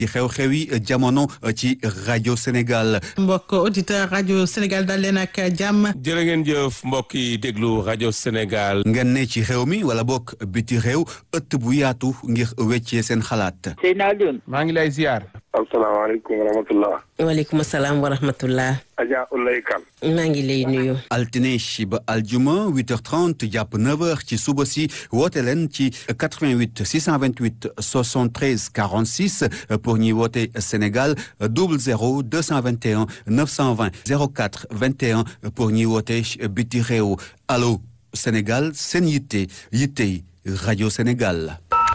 ci xew-xewi jamono ci rajo Sénégal. mbokk auditeur rajo Sénégal dal leen ak jàmm. jërë ngeen jëf mbokk yi déglu rajo Sénégal. ngeen ne ci xew mi wala bokk biti réew ëtt bu yaatu ngir weccee seen xalaat. Seydina Alioune. maa ngi lay ziar. asalaamaaleykum wa rahmatullah. waaleykum salaam wa rahmatullah. Adja Ulay Kan. maa ngi lay nuyu. altine ba aljuma 8h30 jàpp 9h ci suba si woote leen ci 88 628 73 46 pour ñuy woote Sénégal 00 221 920 04 21 pour ñuy woote biti réew allo Sénégal seen yitte yittey rajo Sénégal.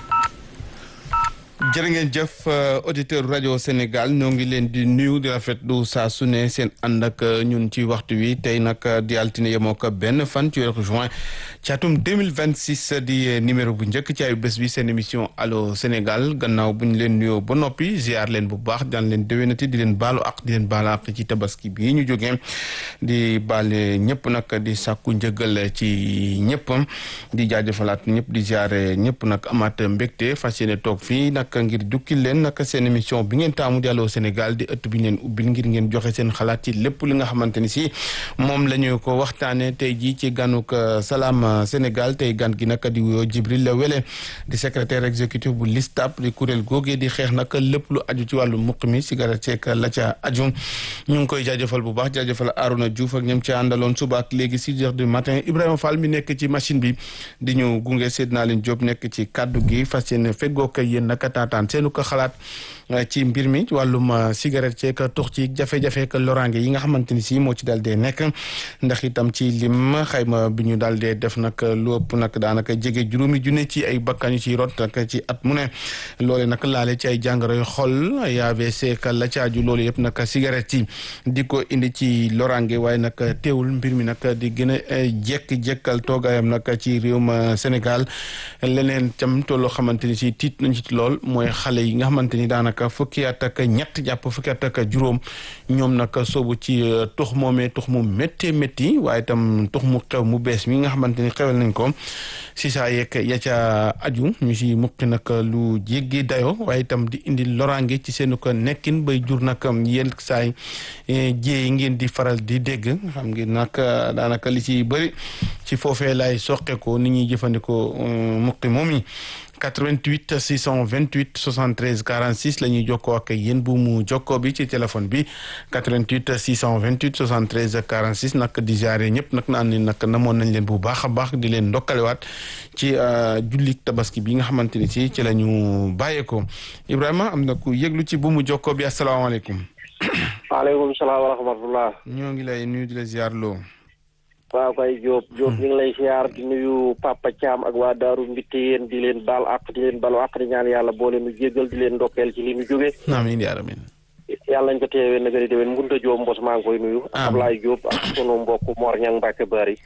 jërë ngeen jëf auditeur rajo Sénégal ñoo ngi leen di nuyu di rafetlu saa su ne seen ànd ak ñun ci waxtu wi tey nag di altine yemoo ko benn fan ci weeru juin ci atum 2026 di numéro bu njëkk ci ay bés bi seen émission allo Sénégal gannaaw bu ñu leen nuyoo ba noppi ziar leen bu baax daan leen déwénati di leen baalu ak di leen baalu ak ci tabaski bii ñu jógee di baale ñëpp nag di sàkku njëgal ci ñëpp di jaajëfalaat ñëpp di ziare ñëpp nag amaat mbégte fas yéene toog fii nag ngir jukkil leen nag seen émission bi ngeen taamu di Allô Sénégal di ëtt bi ñu leen ubbil ngir ngeen joxe seen xalaat ci lépp li nga xamante ni si moom la ñu ko waxtaanee tey jii ci ganuk Salam Sénégal tey gan gi nag di wuyoo Djibril Wele di secrétaire exécutif bu LISTAB di kuréel googee di xeex nag lépp lu aju ci wàllu muq mi cigarette ceek la ca aju ñu ngi koy jaajëfal bu baax jaajëfal Arouna Diouf ak ñoom ci àndaloon suba ak léegi six heures du matin Ibrahima Fall mi nekk ci machine bi di ñu gunge Seydina Leen Diop nekk ci kaddu gi fas yéene feggoo kay yéen naka taataan seenu ko xalaat ci mbir mi wàllum cigarette ceek tux ci jafe-jafe ka loraange yi nga xamante ni si moo ci daal dee nekk ndax itam ci lim xayma bi ñu daal dee def nag lu ëpp nag daanaka jege juróomi junne ci ay bakkan yu ciy rot nag ci at mu ne loole nag laale ci ay jàngoro yu xol ay AVC ka la caaju loolu yëpp nag cigarette yi di ko indi ci loraange waaye nag teewul mbir mi nag di gën a jekk-jekkal toogaayam nag ci réewum Sénégal leneen tam tolloo xamante ni si tiit nañ ci lool mooy xale yi nga xamante ni daanaka fukki at ak ñett jàpp fukki at ak juróom ñoom nag soobu ci tux moomee tux mu méttee métti waaye itam tux mu xew mu bees mi nga xamante ni xewal nañ ko si saa yeeg ya ca aju ñu si muqi nag lu jéggi dayo waaye itam di indi loraange ci seen ko nekkin bay jur nag yenn saay jéey ngeen di faral di dégg xam ngeen nag daanaka li ci bëri ci foofee lay soqe ko ni ñuy jëfandikoo muqi moom yi 88 628 73 46 la ñuy jokkoo ak yéen bu mu jokkoo bi ci téléphone bi 88 628 73 46 nag di jaare ñëpp nag naan ni nag namoon nañ leen bu baax a baax di leen ndokkalewaat ci jullik tabaski bi nga xamante ni si ci la ñu bàyyeekoo Ibrahima am na ku yëglu ci bu mu jokkoo bi asalaamaaleykum. waaleykum salaam wa rahmatullah. ñoo ngi lay nuyu di la ziar loo. waaw kay Diop Diop ñu ngi lay siyaar di nuyu Papa Thiam ak waa Daaru Mbitte yéen di leen baal àq di leen balu àq di ñaan yàlla boole nu jéggal di leen ndokkeel ci li nu jóge amiin yaa amiin yàlla nañ ko teewee nag di déwén Ngunta Diop mbos maa ngi koy nuyu ak Ablaye Diop ak sunu mbokk Mor Ñang Mbàkke Bari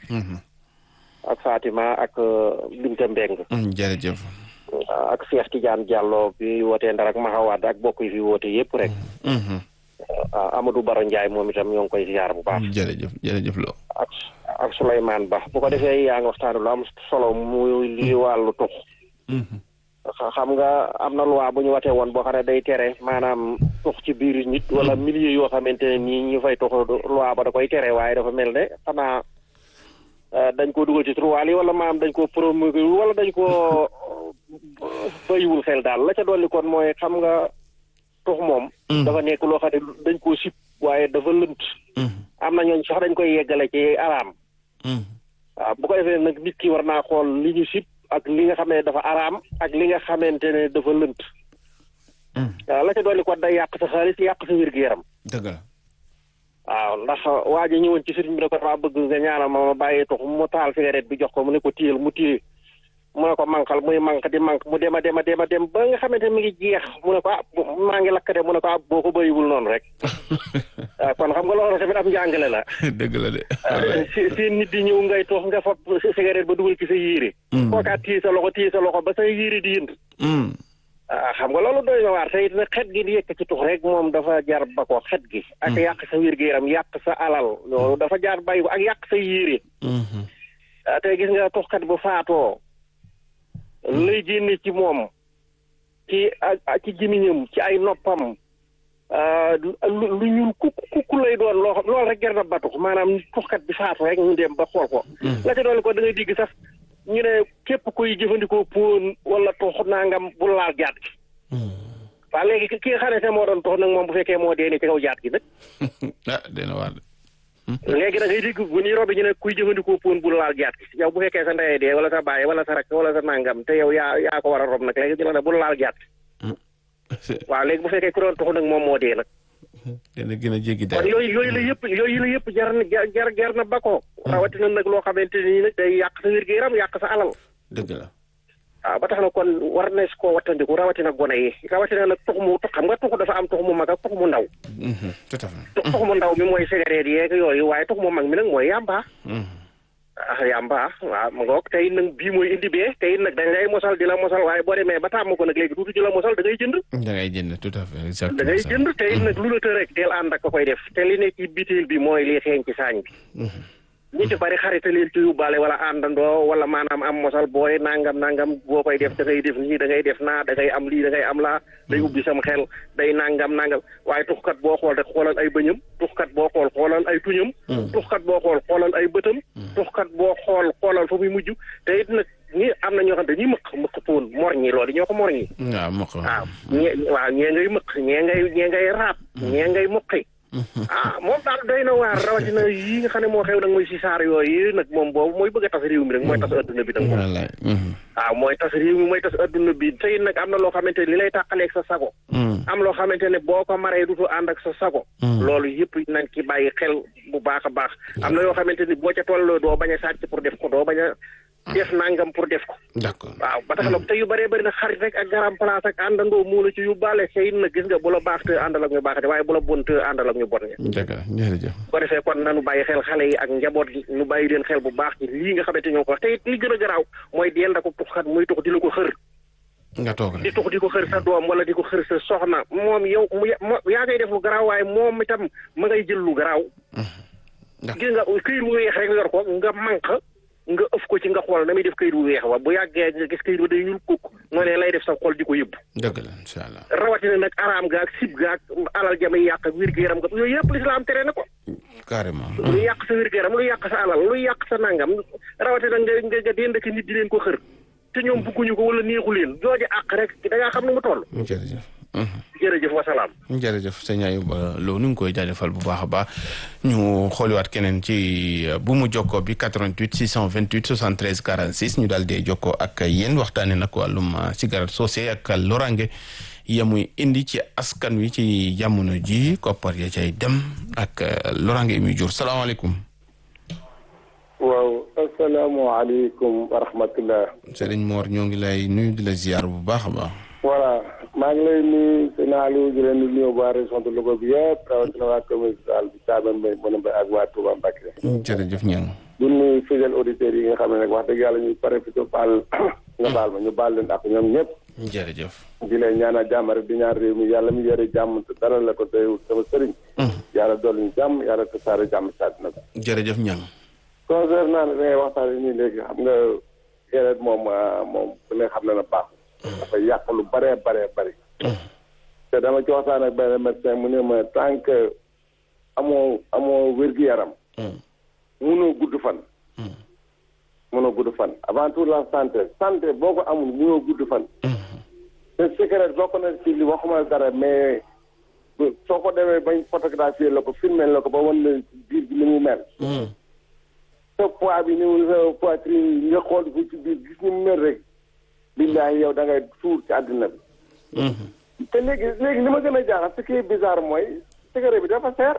ak Fatima ak Binta Mbeng jërëjëf ak Cheikh Tidiane Diallo bi wootee Ndar ak Maxawaad ak bokk yi fi woote yëpp rek Amadou Baro Ndiaye moom itam ñoo ngi koy siyaar bu baax jërëjëf jërëjëf loo ak ak Souleymane Ba bu ko defee yaa ngi waxtaan lu am solo muy lii wàllu tux xam nga am na loi bu ñu watee woon boo xam ne day tere maanaam tux ci biir nit wala milieu yoo xamante ne nii ñi fay tux loi ba da koy tere waaye dafa mel ne xanaa dañ ko dugal ci turwaal yi wala maanaam dañ ko promulgué wala dañ ko bayiwul xel daal la ca dolli kon mooy xam nga tux moom dafa nekk loo xam ne dañ koo sib waaye dafa lënt am na ñooñ sax dañ koy yeggale ci araam waaw bu ko defee nag nit ki war naa xool li ñu sib ak li nga xam ne dafa araam ak li nga xamante ne dafa lënt waaw la ca dolli kon day yàq sa xaalis yàq sa wér-gu-yaram dëgg la waaw ndax waa ji ñëwoon ci sëriñ bi ne ko dama bëgg nga ñaanal ma ma bàyyi tux mu taal cigarette bi jox ko mu ne ko téyel mu téye mu ne ko manqal muy manq di manq mu dem a dem a dem a dem ba nga xamante mi ngi jeex mu ne ko ah maa ngi lakk de mu ne ko ah boo ko bëriwul noonu rek waaw kon xam nga loolu tamit am njàngale la. dëgg la de. si si nit di ñëw ngay toog nga fab cigarette ba dugal ci sa yére. kookaat téye sa loxo téye sa loxo ba sa yére di yënd. ah xam nga loolu doy na waar te it nag xet gi di yëkk ci tux rek moom dafa jar ba ko xet gi. ak yàq sa wér-gu-yaram yàq sa alal loolu dafa jaar bàyyi ko ak yàq sa yére. te gis nga tuxkat bu faatoo. lay génne ci moom ci ci gémmiñam ci ay noppam lu lu ñuul kuk kuk lay doon loo xam loolu rek jar na batu maanaam tuxkat bi faatu rek ñu dem ba xool ko. la ca doon ko da ngay digg sax ñu ne képp kuy jëfandikoo póon wala tux nangam bu laal jaat gi. waaw léegi ki nga xam ne moo doon tux nag moom bu fekkee moo dee ne ci kaw jaat gi nag. ah dina waar léegi da ngay dégg bu ñuy robi ñu ne kuy jëfandikoo póon bu laal jaat gi yow bu fekkee sa ndeyee dee wala sa baay wala sa rakk wala sa nangam te yow yaa yaa ko war a rob nag léegi ñu ne bu laal jaat gi. waaw léegi bu fekkee ku doon tuxu nag moom moo dee nag. dina gën a jéggi kon yooyu yooyu la yëpp yooyu la yëpp jar na jar jar na bakoo rawatina nag loo xamante ni nag day yàq sa wér-gu-yaram yàq sa alal. dëgg la. waaw ba tax na kon war na si koo wattandiku rawatina gone yi rawatina nag tux mu xam nga tux dafa am tux mu mag ak tux mu ndaw. tout à fait. tux mu ndaw mi mooy cigarette yeeg yooyu waaye tux mu mag mi nag mooy yàmba. ah yàmba waaw ma ngoog tey nag bii mooy indi bee tey nag dañ lay mosal di la mosal waaye boo demee ba tàmm ko nag léegi tuuti di la mosal da ngay jënd. da ngay jënd tout à fait exactement da ngay jënd tey nag lu la të rek del ànd ak ko koy def te li ne ci bitil bi mooy li xeeñ ci saañ bi. ñi ci bari xarita leen ci yóbbaale wala àndandoo wala maanaam am mosal booy nangam nangam boo koy def da ngay def nii da ngay def naa da ngay am lii da ngay am laa day ubbi sam xel day nangam nangam waaye tuxkat boo xool rek xoolal ay bëñam tuxkat boo xool xoolal ay tuñam tuxkat boo xool xoolal ay bëtam tuxkat boo xool xoolal fa muy mujj te it nag ñi am na ñoo xam ne dañuy mëq mëq poon mor ñi loolu ñoo ko mor ñi waaw mokk waaw ñee waaw ñee ngay mëq ñee ngay ñee ngay raab ñee ngay muqi ah moom daal doy na waar rawatina yi nga xam ne moo xew nag mooy si saar yooyu nag moom boobu mooy bëgg a tas réew mi nag mooy tas adduna bi nag moom wallaay waaw mooy tas réew mi mooy tas adduna bi tey nag am na loo xamante ne li lay tàqaleeg sa sago am loo xamante ne boo ko maree dutu ànd ak sa sago loolu yëpp nañ ci bàyyi xel bu baax a baax am na yoo xamante ni boo ca tolloo doo bañ a sàcc pour def ko doo bañ a def nangam pour def ko d'accord waaw ba tax na te yu bëree bëri nag xarit rek ak garam place ak àndandoo moo la ci yóbbaale xëy na gis nga bu la baax te àndal ak ñu baax te waaye bu la bon te àndal ak ñu bon ña dëgg la jërëjëf bu ko defee kon nanu bàyyi xel xale yi ak njaboot gi nu bàyyi leen xel bu baax ci lii nga xamante ñoo ko wax te it li gën a garaaw mooy deel da ko tuxkat muy tux di la ko xër nga toog di rek tux di ko xër sa doom wala di ko xër sa soxna moom yow mu yaa ngay def lu garaaw waaye moom itam ma ngay jël lu garaaw gis nga këyit wu weex rek yor ko nga manq nga ëf ko ci nga xool na muy def këyit wu weex wa bu yàggee nga gis këyit wa day ñuul kukk noonee lay def sa xol di ko yëbb dëgg la incha allah rawatina nag araam ga ak sib ga ak alal jamay yàq ak wér gu yaram ga yooyu yëpp lislaam tere na ko carrément lu yàq sa wér gu yaram lu yàq sa alal lu yàq sa nangam rawatina nga nga nga dend ak nit di leen ko xër te ñoom bugguñu ko wala neexu leen jooju àq rek da ngaa xam ne mu toll jërëjëf jërëjëf wasalaam jërëjëf sëñ Ayuba Lo nu ngi koy jaajëfal bu baax a baax ñu xooliwaat keneen ci bu mu jokkoo bi 88 628 73 46 ñu daal di jokkoo ak yéen waxtaanee nag wàllum cigarette soosé ak lorange yamuy indi ci askan wi ci jamono ji koppar ya cay dem ak lorange yi muy jur salaamaaleykum. waaw asalaamaaleykum wa rahmatullah. Serigne Mor ñoo ngi lay nuyu di la ziar bu baax a baax. voilà maa ngi lay nuyu sëñ Aliou di leen di nuyu waa région de Louga bi yëpp rawatina waa commune rurale bi Thiamène Mbaye mën a mbay ak waa Touba Mbacké. jërëjëf ñang du nuyu fidèles auditeurs yi nga xam ne nag wax dëgg yàlla ñuy pare fi ñu baal nga baal ma ñu baal leen ak ñoom ñëpp. jërëjëf. di leen ñaanal jàmm rek di ñaan réew mi yàlla mi yore jàmm te dara la ko doyul sama sëriñ. yàlla dolli ñu jàmm yàlla tasaare jàmm ci àddina bi. jërëjëf ñang concernant li ngay waxtaanee nii léegi xam nga yeneen moom moom ku ne xam na na baax. dafa yàq lu bëree bëree bëri. te dama ci waxtaan ak benn médecin mu ne ma tant que amoo amoo wér-gu-yaram. munoo gudd fan. munoo gudd fan avant tout la santé santé boo ko amul munoo gudd fan. te cigarette bokk na ci li waxuma dara mais soo ko demee bañ photographier la ko filmer la ko ba wan na biir bi ni mu mel. sa poids bi ni mu sa poitrine nga xool ko ci biir gis ni mu mel rek. billahi yow da ngay suur ci àddina bi. te léegi léegi li ma gën a jaaxal ce qui est bizarre mooy cigarette bi dafa seer.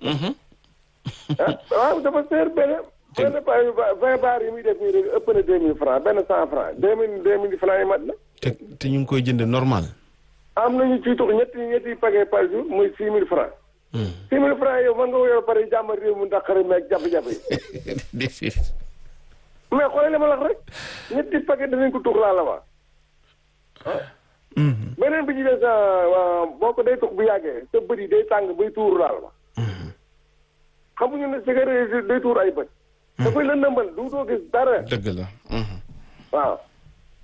ah waaw dafa seer benn. benn pa vingt bar yi muy def nii rek ëpp na deux mille francs benn cent francs deux mille deux mille francs yi mat na. te te ñu ngi koy jënd normal. am nañu ciy tux ñetti ñetti paquet par jour muy six mille francs. six mille francs yow mën nga ko yor pare jàmmal réew mu ndaqari meeg jafe-jafe yi. mais xoolal li ma la wax rek ñetti paquet danañ ko tux laa la wax. beneen bi ci des boo ko day tux bu yàggee sa bët yi day tàng bay tuur laal ma. xamuñu ne cigarette day tuur ay bët. da koy lëndëmbal du doo gis dara. dëgg la. waaw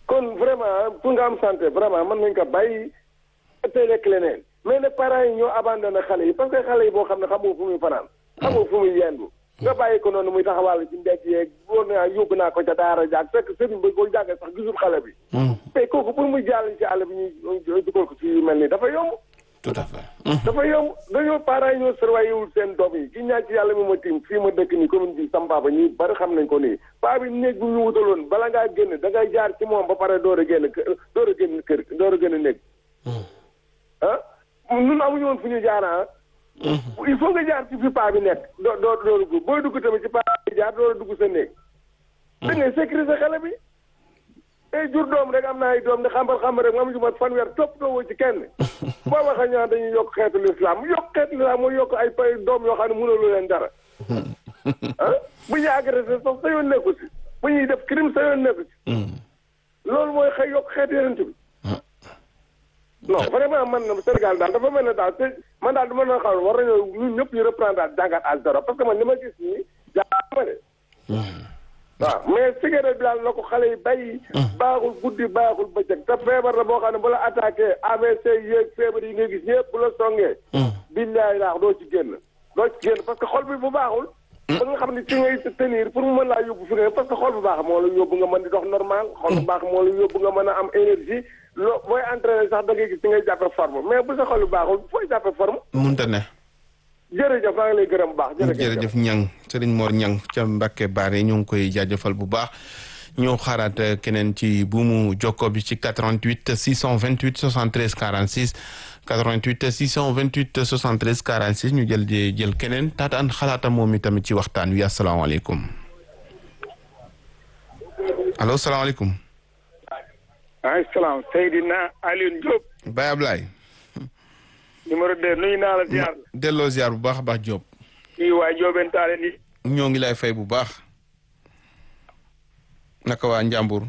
kon vraiment pour nga am santé vraiment mën nañ ko bàyyi tey lekk leneen mais nag parents yi ñoo abandonné xale yi parce que xale yi boo xam ne xamoo fu muy fanaan xamoo fu muy yendu nga bàyyi ko noonu muy taxawal ci mbedd yeeg wóor naa yóbbu naa ko ca daara jaag fekk sëriñ ba ko jàngee sax gisul xale bi mais kooku pour muy jàll ci àll bi ñuy dugal ko ci yu mel nii dafa yomb tout à fait. dafa yomb dañoo parents yi ñoo surveillé wul seen doom yi ki ñaan ci yàlla mi ma tiim fii ma dëkk nii commune bi Sam Baba ñi bari xam nañ ko nii paa bi néeg bu ñu wutaloon bala ngaa génn da ngay jaar ci moom ba pare door a génn kër door a génn kër door a génn néeg ah nun amuñu woon fu ñu jaar ah il faut nga jaar ci fi paa bi nekk doo doo doo dugg booy dugg tamit ci paa bi jaar door a dugg sa néeg da ngay sécuriser xale bi tey jur doom rek am na ay doom ne xambal xambal rek moom ju mat fanweer topp doo woo ci kenn boo waxee ñu naan dañuy yokk xeetu lislaam yokk xeetu lislaam mooy yokk ay pay doom yoo xam ne mënuloo leen dara ah bu ñuy agressé sax sa yoon nekku si bu ñuy def crime sa yoon nekku si loolu mooy xëy yokk xeetu yeneen bi non vraiment man na Sénégal daal dafa mel ne daal te man daal du ma na xam war nañoo ñun ñëpp ñu reprendre daal jàngat à zéro parce que man li ma gis nii jàppama de waaw mais cigarette bi daal na ko xale yi bàyyi baaxul guddi baaxul bëccëg te feebar la boo xam ne bu la attaqué AVC yéeg feebar yi nga gis ñëpp bu la songee billaay laax doo ci génn doo ci génn parce que xol bi bu baaxul ba nga xam ne ci ngay tenir pour mu mën laa yóbbu fi nga parce que xol bu baax moo la yóbbu nga mën di dox normal xol bu baax moo la yóbbu nga mën a am énergie loo booy entraîné sax da ngay gis ci ngay jàppe forme mais bu sa xol bu baaxul fooy jàppe forme munta ne. jërëjëf maa ngi lay gërëm bu baax jërëjëf ñang Serigne Mor ñang ca Mbacke Baare ñu ngi koy jaajëfal bu baax ñoo xaaraat keneen ci buumu jokko bi ci 88 628 73 46 88 628 73 46 ñu jël di jël keneen taataan xalaatam moom i tamit ci waxtaan wi asalaamaaleykum allo salaamaaleykum. maaleykum salaam Seydina Alioune Diop. Baye Ablaye. numéro 2 nuyu naa la ziar. delloo ziar bu baax a baax Diop. kii waa Diobène Talla ni. ñoo ngi lay fay bu baax. naka waa Njàmbur.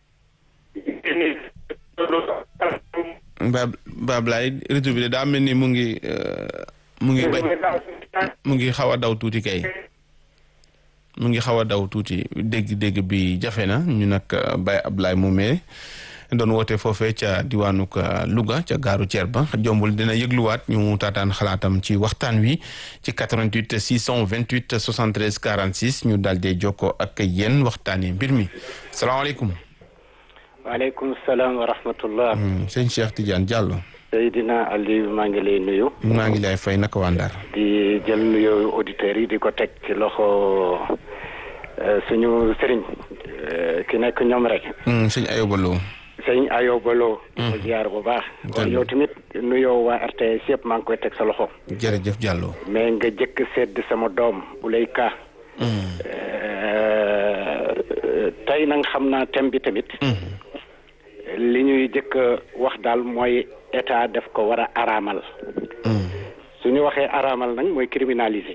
Ba Ba Ablaye réseau bi de daa mel ni mu ngi mu ngi bañ mu ngi xaw a daw tuuti kay. mu ngi xaw a daw tuuti dégg-dégg bi jafe na ñu nag Baye Ablaye Moumé doon woote foofee ca diwaanu Louga ca gaaru Thier ba jombul dina yëgluwaat ñu taataan xalaatam ci waxtaan wi ci 88 628 73 46 ñu daal di jokkoo ak yéen waxtaanee mbir mi salaamaaleykum. waaleykum salaam wa rahmatullah. sëñ Cheikh Tidiane Diallo. Seydina Aliou maa ngi lay nuyu. maa ngi lay fay naka waa Ndar. di jël nuyoo auditeurs yi di ko teg ci loxo suñu sëriñ ki nekk ñoom rek. sëñ Ayoba Lo. sëñ Ayoba Lo. ko ziar bu baax. kon yow tamit nuyoo waa RTS yëpp maa ngi koy teg sa loxo. jërëjëf Diallo. mais nga jëkk sedd sama doom bu lay kaa. tey nag xam naa thème bi tamit. li ñuy jëkk wax daal mooy état def ko war a araamal. su ñu waxee araamal nag mooy criminaliser.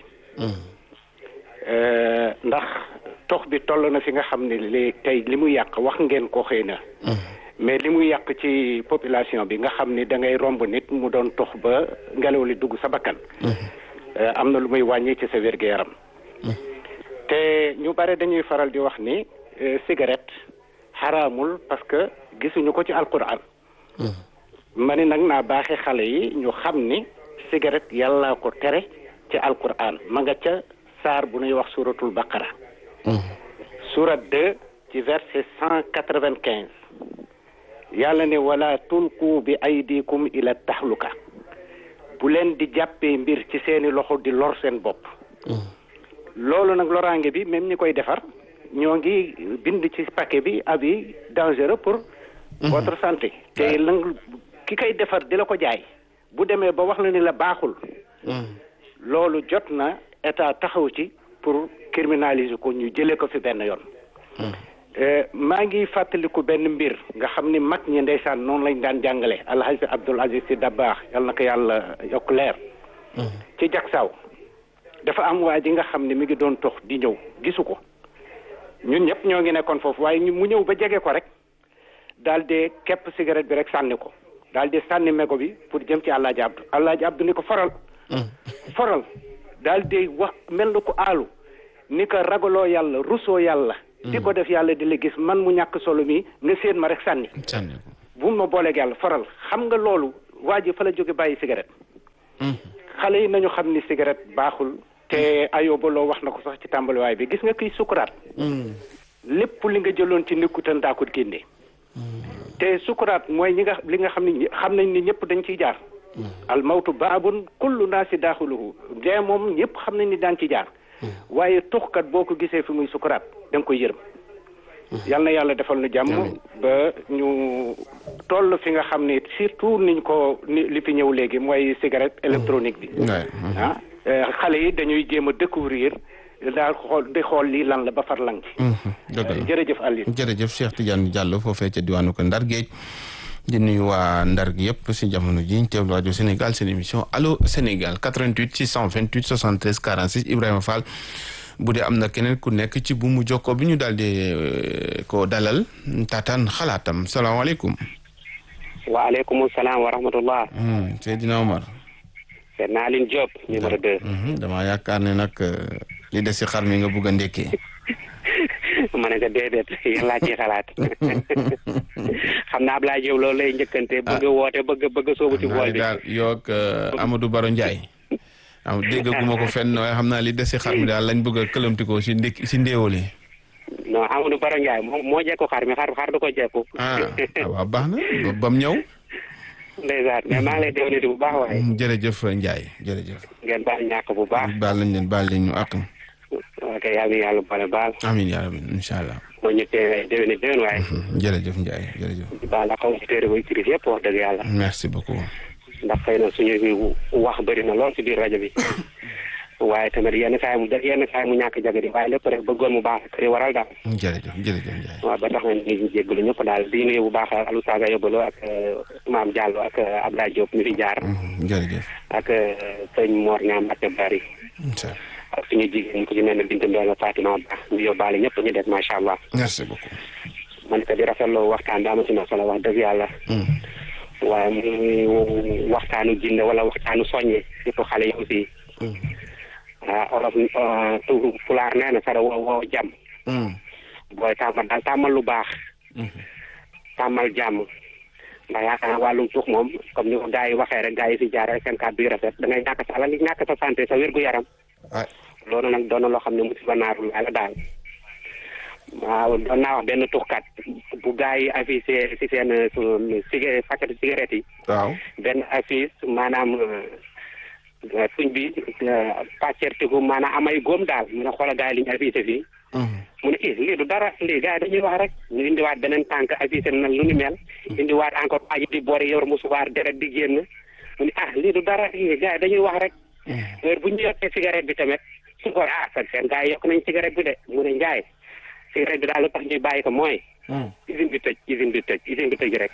ndax tox bi toll na fi nga xam ne li tey li mu yàq wax ngeen ko xëy na. mais li muy yàq ci population bi nga xam ni da ngay romb nit mu doon tox ba ngelaw li dugg sa bakkan. am na lu muy wàññi ci sa wér-gu-yaram. te ñu bare dañuy faral di wax ni cigarette xaraamul parce que gisuñu ko ci alquran. ma ni nag naa baaxee xale yi ñu xam ni cigarette yàlla ko tere ci alquran ma nga ca saar bu ñuy wax suratul baqara. surat 2 ci verset cent quatre-vingt-quinze. yàlla ne wala tulqu bi aydikum ila tahluka bu leen di jàppee mbir ci seeni loxo di lor seen bopp. loolu nag loraange bi même ñi koy defar ñoo ngi bind ci paquet bi avis dangereux pour. votre santé. te lang ki koy defar di la ko jaay bu demee ba wax la ni la baaxul. loolu jot na état taxaw ci pour criminaliser ko ñu jëlee ko fi benn yoon. maa ngi fàttaliku benn mbir nga xam ni mag ñi ndeysaan noonu lañ daan jàngale alhaji Abdul Aziz Si Dabaax yal na ko yàlla yokk leer. ci jagsaaw dafa am waa ji nga xam ne mi ngi doon tox di ñëw gisu ko ñun ñëpp ñoo ngi nekkoon foofu waaye mu ñëw ba jege ko rek daal di képp cigarette bi rek sànni ko daal di sànni mego bi pour jëm ci Alaaji Abdu Alaaji Abdu ni ko faral foral daal di wax mel na ko aalu ni ko ragaloo yàlla rusoo yàlla di ko def yàlla di la gis man mu ñàkk solo mi nga séen ma rek sànni sànni ko bu ma booleeg yàlla faral xam nga loolu waa ji fa la jóge bàyyi cigarette xale yi nañu xam ni cigarette baaxul te ayoba loo wax na ko sax ci tàmbaliwaay bi gis nga kiy sukuraat lépp li nga jëloon ci nekkutan daa ko génne te sukuraat mooy ñi nga li nga xam ni xam nañ ni ñëpp dañ ciy jaar al mawtu baabun kullu naasi daaxuluhu dee moom ñëpp xam nañ ni daan ci jaar waaye tuxkat boo ko gisee fi muy sukuraat da nga koy yërëm yal na yàlla defal nu jàmm ba ñu toll fi nga xam ne surtout niñ ko ni li fi ñëw léegi mooy cigarette électronique bi ah xale yi dañuy jéem a découvrir daal xool di xool lii lan la ba far lang ci dëgg la jërëjëf Aliou jërëjëf Cheikh Tidiane Diallo foofee ca diwaanu ko Ndar Géej di nuyu waa Ndar gi yëpp si jamono ji ñu teewlu rajo Sénégal seen émission allo Sénégal 88 628 73 46 Ibrahima Fall bu dee am na keneen ku nekk ci bu mu jokkoo bi ñu daal di ko dalal taataan xalaatam salaamaaleykum. waaleykum salaam wa rahmatullah. Seydina Omar. Seydina Aline Diop numéro 2. damaa yaakaar ne nag li des si xar mi nga bugg a ndekkee. ma ne ko déedéet yéen laa ciy xalaat xam naa Ablaye Diop loolu lay njëkkante. bëgg a woote bëgg bëgg a soobu ci bool bi. daal yow ak Amadou Baro Ndiaye. am déggaguma ko fenn waaye xam naa li des si xar mi daal lañ bëgg a këlamtikoo si ndékki si ndéewali. non Amadou Baro Ndiaye moo moo jekku xar mi xar xar du ko jekku. ah waaw baax na ba mu ñëw. ndeysaan mais maa ngi lay déwéniti bu baax waaye. jërëjëf Ndiaye jërëjëf. ngeen baal ñàkk bu baax. baal nañ leen baal leen ñu àq. ok yaa ngi yàlla boole baal. amiin yaa rabbi incha allah. moo ñu tee déwéni déwén waaye. jërëjëf Ndiaye jërëjëf. baal la xaw si téere ba écrit yëpp wax dëgg yàlla. merci beaucoup. ndax xëy na suñu wax bëri na lool si biir rajo bi. waaye tamit yenn saa yi mu yenn saa yi mu ñàkk jagadi waaye lépp rek bëggoon mu baax kër waral daal. jërëjëf jërëjëf Ndiaye. waaw ba tax na ñu jéggalu ñëpp daal di nuyu bu baax Alou Saga Yobalo ak Maam Diallo ak Abdoulaye Diop mi fi jaar. jërëjëf. ak sëñ Mor Ñaam ak Bari. ak suñu jigéen ñi ko ci mel ne Binta Mbengue Fatima Ba ñu yóbbaale ñëpp ñu des macha allah. merci beaucoup. man ko di rafetlu waxtaan bi amati na solo wax dëgg yàlla. waaye muy waxtaanu jinne wala waxtaanu soññe surtout xale yi aussi. ah olof tu pulaar nee na sara woo woo jàmm. booy tàmmal daal tàmmal lu baax. tàmmal jàmm. ndax yaakaar naa wàllum suux moom comme ni ko gars yi waxee rek gars yi fi jaar rek seen kàddu yu rafet da ngay ñàkk sa alal ñàkk sa santé sa wér-gu-yaram. loolu nag doon na loo xam ne musiba naaru la daal. waaw doon naa wax benn tuxkat bu gars yi affiché si seen cig paquet cigarette yi. waaw benn affiche maanaam. suñ bi pàccertiku maanaam amay góom daal mu ne xoolal gars yi li ñu affiché fii mu ne i lii du dara lii gars yi dañuy wax rek ñu indiwaat beneen tànk affiché na lu ni mel indiwaat encore aji di boori yor musuwaar deret di génn mu ne ah lii du dara lii gars yi dañuy wax rek heure bu ñu yokkee cigarette bi tamit su ko ah sa seen gars yi yokk nañ cigarette bi de mu ne njaay cigarette bi daal lu tax ñuy bàyyi ko mooy usine bi tëj usine bi tëj usine bi tëj rek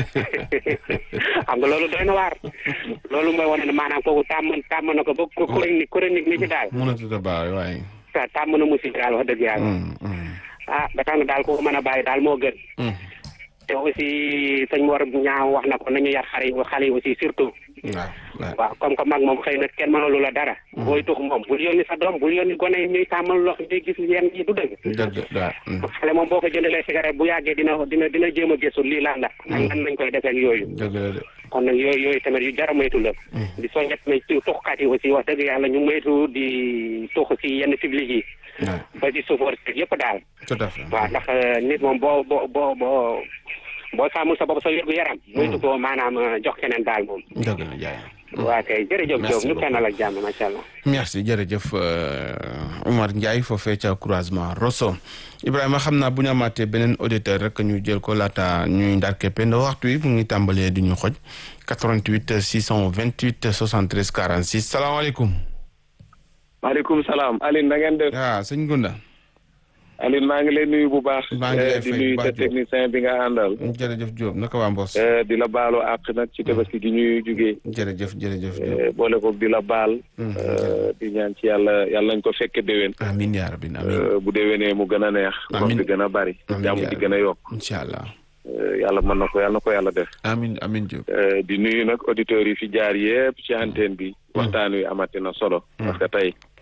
xam nga loolu doy na waar loolu mooy wane ne maanaam kooku tàmm tàmm na ko ba chronique chronique ni ci daal mënatut a baax waaye. tàmm na musique daal wax dëgg yàlla ah ba tax na daal ku ko mën a bàyyi daal moo gën te aussi sëñ Mor ñaaw wax na ko nañu yar xale yi xale yi aussi surtout waaw waaw comme que mag moom xëy na kenn mënalu la dara booy tux moom bul yónni sa doom bul yónni gone yi ñuy tàmmal lox ñuy gis yenn yi du dëgg dëgg waaw. xale moom boo ko jëndalee cigarette bu yàggee dina dina dina jéem a gëstu lii lan la ak nan nañ koy defee ak yooyu dëgg la de. kon nag yooyu yooyu tamit yu jar a moytu la di soññet na ci tuxkat yi aussi wax dëgg yàlla ñu moytu di tux si yenn public yi ba ci chauffeur yëpp daal tout à fait. waaw ndax nit moom boo boo boo boo boo sàmmul sa bopp sa wér gu yaram moytu ko maanaam jox keneen daal moom dëgg la Ndiaye. waa kay jërëjëf Diop ñu kennal ak jàmm macha allah merci jërëjëf Omar Ndiaye foofee ca croisement Rosso Ibrahima xam naa bu ñu amaatee beneen auditeur rek ñu jël ko laata ñuy ndar keppe ndax waxtu wi mu ngi tàmbalee di ñu xoj 88 628 73 46 salaamaaleykum. maaleykum salaam Aline na ngeen def. waaw sëñ Gunda. Aline maa ngi lay nuyu bu baax. maa ngi lay di fay nuyu bu sa baax Diop. technicien bi nga àndal. jërëjëf Diop naka waa Mbos. di la baalu àq nag ci tabaski gi ñuy jugee. jërëjëf jërëjëf Diop. boole ko di la baal. di ñaan ci yàlla yàlla nañ ko fekke déwén. amiin yaa rabbi amiin. bu déwénee mu gën a neex. Amiin. wax bi gën a bari. Amiin jàmm yaa di gën a yokk. incha allah. yàlla mën na ko yàlla na ko yàlla def. amiin amiin Diop. di nuyu nag auditeurs yi fi jaar yépp ci antenne bi. waxtaan wi amati na solo. parce que tey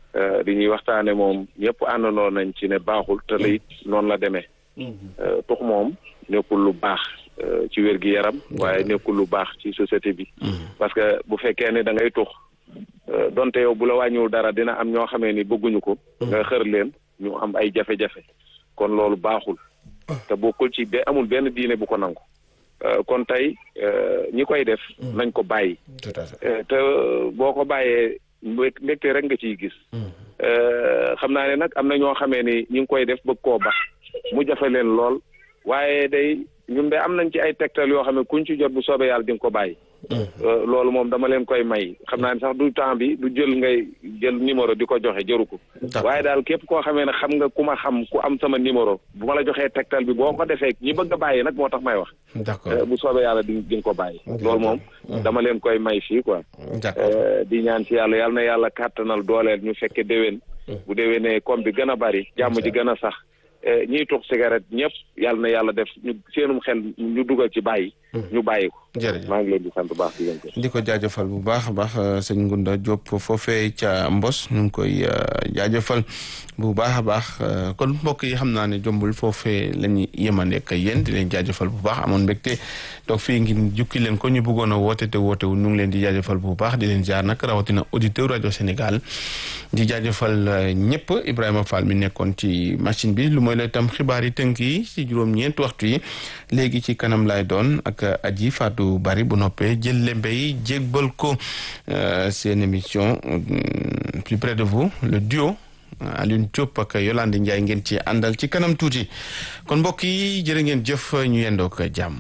li ñuy waxtaane moom ñëpp àndandoo nañ ci ne baaxul te it noonu la demee tux moom nekkul lu baax ci wér gi yaram waaye nekkul lu baax ci société bi parce que bu fekkee ne da ngay tux donte yow bu la wàññiwul dara dina am ñoo xamee ni bëgguñu ko nga xër leen ñu am ay jafe-jafe kon loolu baaxul te bokkul ci be amul benn diine bu ko nangu kon tey ñi koy def nañ ko bàyyi te boo ko bàyyee mbégte rek nga ciy gis xam naa ne nag am na ñoo xamee ni ñi ngi koy def bëgg koo bax mu jafe leen lool waaye day ñun de am nañ ci ay tegtal yoo xam ne kuñ ci jot bu soobee yàlla di nga ko bàyyi loolu moom dama leen koy may xam naa ne sax du temps bi du jël ngay jël numéro di ko joxe jëru ko waaye daal képp koo xamee ne xam nga ku ma xam ku am sama numéro bu ma la joxee tegtal bi boo ko defee ñi bëgg a bàyyi nag moo tax may wax d'accord bu soobee yàlla di di nga ko bàyyi loolu moom dama leen koy may fii quoi di ñaan ci yàlla yàlla na yàlla kàttanal dooleel ñu fekke déwén bu déwénee comme bi gën a bari jàmm ji gën a sax ñiy tux cigarette ñëpp yàlla na yàlla def ñu seenum xel ñu dugal ci bàyyi ñu bàyyi ko jërëjëf maa ngi leen di sant bu baax di leen ko di ko jaajëfal bu baax a baax sëñ Ngunda Diop foofee ca Mbos ñu ngi koy jaajëfal bu baax a baax kon mbokk yi xam naa ne jombul foofee la ñuy yemande ak yéen di leen jaajëfal bu baax amoon mbégte toog fii ngir jukki leen ko ñu bëggoon a woote te woote wu ñu ngi leen di jaajëfal bu baax di leen jaar nag rawatina auditeur rajo Sénégal di jaajëfal ñëpp Ibrahima Fall mi nekkoon ci machine bi lu mooy la itam xibaar yi tënk yi ci juróom-ñeent waxtu yi léegi ci kanam lay doon ak aji Fatou Bari bu noppee jël lembe yi jégbal ko seen émission plus près de vous le duo Alioune Diop ak Yolande Ndiaye ngeen ci àndal ci kanam tuuti kon mbokk yi jërë ngeen jëf ñu yendook jàmm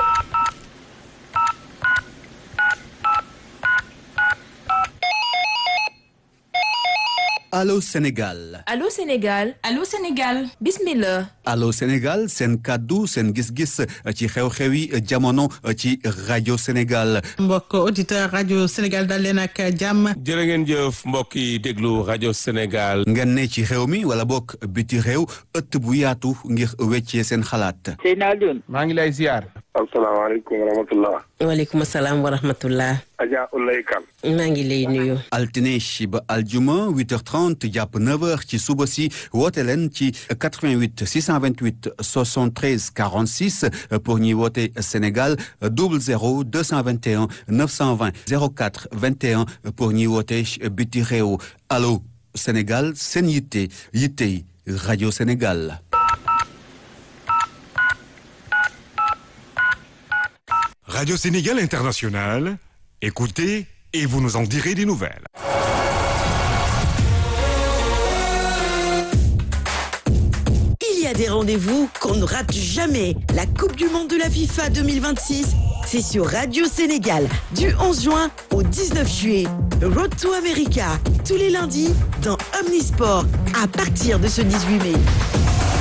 Allô Sénégal Allô Sénégal Allô Sénégal bismillah Allô Sénégal seen kàddu seen gis-gis ci xew-xewi jamono ci rajo Sénégal mbokk auditeur rajo Sénégal dal leen ak jàmm jërë ngeen jëf mbokk yi déglu rajo Sénégal ngeen ne ci réew mi wala bokk biti réew ëtt bu yaatu ngir weccee seen xalaat Seyna Alioune maa ngi lay ziar asalaamaaleykum wa rahmatullah waaleykum salaam wa rahmatullah Adja Ulay Kan maa ngi lay nuyu altine ba aljuma 8h30 jàpp 9h ci suba si woote leen ci 88 628 73 46 pour ñuy woote Sénégal 00 221 920 04 21 pour ñuy woote biti réew allo Sénégal seen yitte yittey rajo Sénégal. Radio Sénégal International, écoutez et vous nous en direz des nouvelles. Il y a des rendez-vous qu'on ne rate jamais. La Coupe du Monde de la FIFA 2026, c'est sur Radio Sénégal du 11 juin au 19 juillet. Road to America, tous les lundis dans Omnisport à partir de ce 18 mai.